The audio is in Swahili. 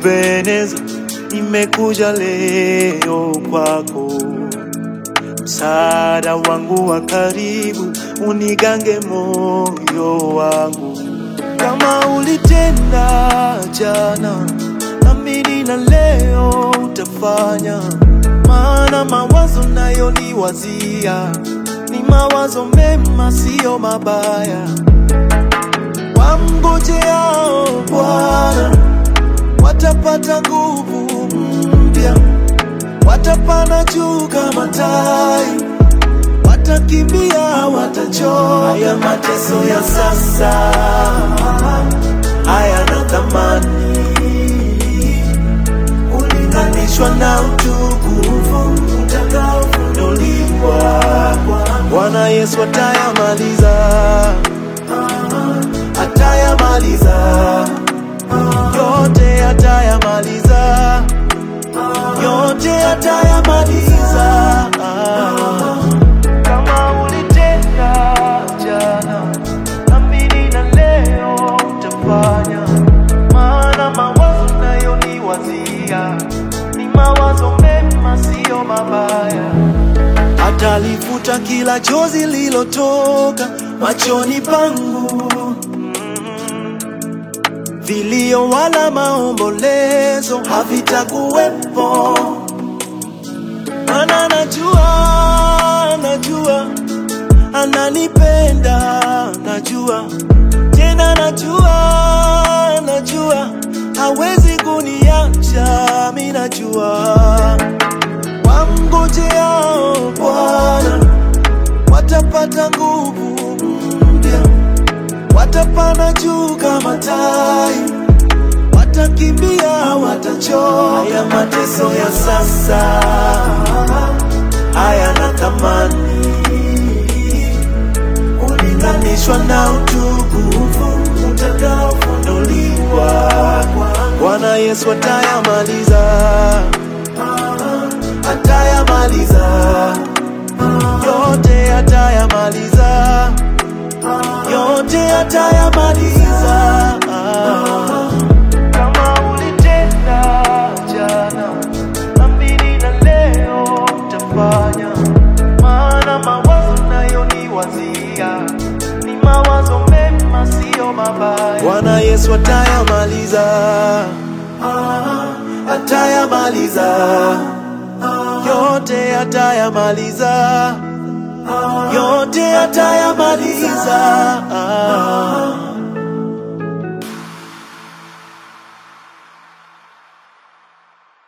Ebeneza, nimekuja leo kwako, msaada wangu wa karibu, unigange moyo wangu, kama ulitenda jana, naamini na leo utafanya, maana mawazo nayo niwazia ni mawazo mema, siyo mabaya. Wamngojeao Bwana watapata nguvu mpya, watapanda juu kama tai, watakimbia, watachoka. Haya mateso ya sasa hayana thamani ulinganishwa na utukufu utakaofunuliwa. Bwana Yesu atayamaliza, atayamaliza yote, atayamaliza yote, atayamaliza. Kama ulitenda jana, amini na leo utafanya, maana mawazo nayo ni wazia, ni mawazo mema, siyo mabaya. Atalifuta kila chozi lilotoka machoni pangu, vilio wala maombolezo havitakuwepo, maana najua, najua ananipenda, najua tena, najua, najua hawezi kuniacha, mi najua wamngojeao Bwana watapata nguvu mpya, watapanda juu kama tai, watakimbia, watachoka. Haya mateso ya sasa hayana thamani ulinganishwa na utukufu utakaofunuliwa. Bwana Yesu atayamaliza atayamaliza yote, atayamaliza yote, atayamaliza. Kama ulitenda jana, amini na leo utafanya, maana mawazo nayo ni wazia, ni mawazo mema, siyo mabaya. Bwana Yesu atayamaliza, atayamaliza yote atayamaliza, yote atayamaliza.